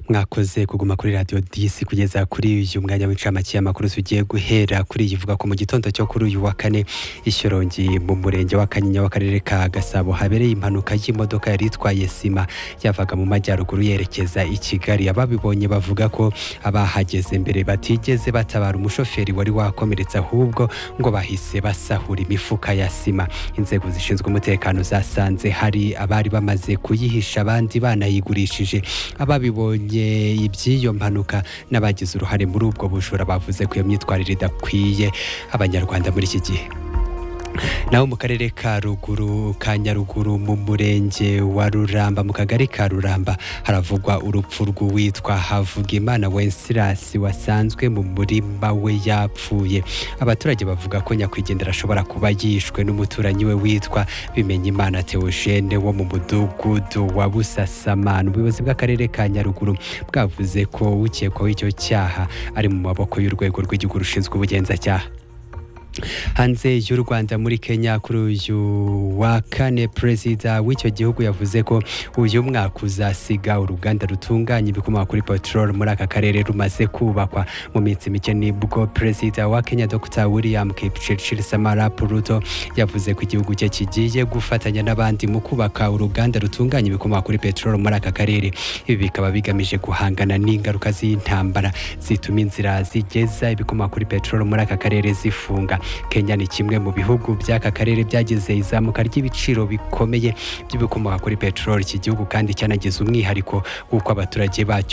mwakoze kuguma kuri radiyo disi kugeza kuri uyu mwanya w'incamake y'amakuru tugiye guhera kuri iyi ivuga ko mu gitondo cyo kuri uyu wa kane ishyorongi mu murenge wa kanyinya w'akarere ka gasabo habereye impanuka y'imodoka yari itwaye sima yavaga mu majyaruguru yerekeza i kigali ababibonye bavuga ko abahageze mbere batigeze batabara umushoferi wari wakomeretse ahubwo ngo bahise basahura imifuka ya sima inzego zishinzwe umutekano zasanze hari abari bamaze kuyihisha abandi banayigurishije ababibonye iby'iyo mpanuka n'abagize uruhare muri ubwo bujura bavuze ko iyo myitwarire idakwiye abanyarwanda muri iki gihe naho mu karere ka ruguru ka nyaruguru mu murenge wa ruramba mu kagari ka ruramba haravugwa urupfu rw'uwitwa havugimana wensilasi wasanzwe mu murima we yapfuye abaturage bavuga ko nyakwigendera ashobora kuba yishwe n'umuturanyi we witwa bimenyimana teogene wo mu mudugudu wa busasamana ubuyobozi bw'akarere ka nyaruguru bwavuze ko ukekwaho icyo cyaha ari mu maboko y'urwego rw'igihugu rushinzwe ubugenzacyaha hanze y'u rwanda muri kenya kuri uyu wa kane perezida w'icyo gihugu yavuze ko uyu mwaka uzasiga uruganda rutunganya ibikomoka kuri peteroli muri aka karere rumaze kubakwa mu minsi mike nibwo perezida wa kenya dr william kipchirchir samara puruto yavuze ko igihugu cye kigiye gufatanya n'abandi mu kubaka uruganda rutunganya ibikomoka kuri peteroli muri aka karere ibi bikaba bigamije guhangana n'ingaruka z'intambara zituma inzira zigeza ibikomoka kuri peteroli muri aka karere zifunga kenya ni kimwe mu bihugu by'aka karere byagize izamuka ry'ibiciro bikomeye by'ibikomoka kuri peteroli iki gihugu kandi cyanagize umwihariko w'uko abaturage bacyo